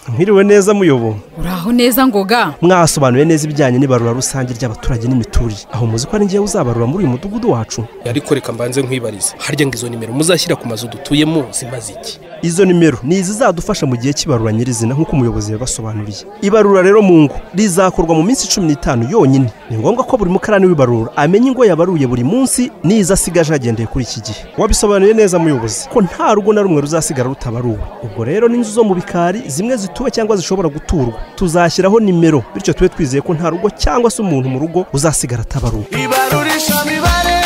Mwiriwe neza muyobo uraho neza ngoga mwasobanuye neza ibijyanye n'ibarura rusange ry'abaturage n'imiturire aho muzi ko ari ngewe uzabarura muri uyu mudugudu wacu ariko reka mbanze nkwibarize harya ngo izo nimero muzashyira ku mazu dutuyemo zimaze iki izo nimero ni izizadufasha mu gihe cy'ibarura nyirizina nk'uko umuyobozi yabasobanuriye ibarura rero mu ngo rizakorwa mu minsi cumi n'itanu yonyine ni ngombwa ko buri mukarani w'ibarura amenya ingo yabaruye buri munsi n'izo asigaje agendeye kuri iki gihe wabisobanuye neza muyobozi ko nta rugo na rumwe ruzasigara rutabaruwe ubwo rero n'inzu zo mu bikari zimwe zituwe cyangwa zishobora guturwa tuzashyiraho nimero bityo tube twizeye ko nta rugo cyangwa se umuntu mu rugo uzasigara atabaruwe ibarurisha mibare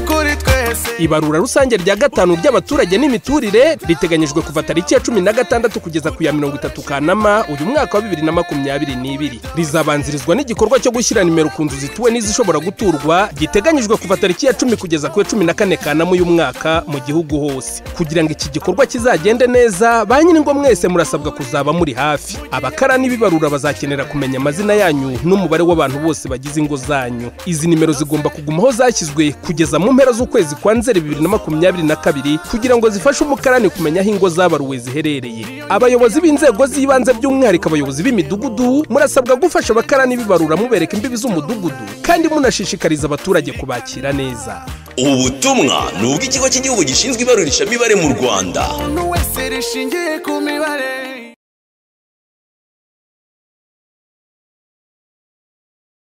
kuri twese ibarura rusange rya gatanu ry'abaturage n'imiturire riteganyijwe kuva tariki ya cumi na gatandatu kugeza ku ya mirongo itatu kanama uyu mwaka wa bibiri na makumyabiri n'ibiri rizabanzirizwa n'igikorwa cyo gushyira nimero ku nzu zituwe n'izishobora guturwa giteganyijwe kuva tariki ya cumi kugeza ku ya cumi na kane kanama uyu mwaka mu gihugu hose kugira ngo iki gikorwa kizagende neza ba nyir'ingo mwese murasabwa kuzaba muri hafi abakara n'ibibarura bazakenera kumenya amazina yanyu n'umubare w'abantu bose bagize ingo zanyu izi nimero zigomba kugumaho zashyizwe kugeza mu mpera z'ukwezi kwa nzeri bibiri na makumyabiri na kabiri kugira ngo zifashe umukarani kumenya aho ingo zabaruwe ziherereye abayobozi b'inzego z'ibanze by'umwihariko abayobozi b'imidugudu murasabwa gufasha abakarani bibarura mubereka imbibi z'umudugudu kandi munashishikariza abaturage kubakira neza ubu butumwa ni ubw'ikigo cy'igihugu gishinzwe ibarurishamibare mu rwanda umuntu wese rishingiye ku mibare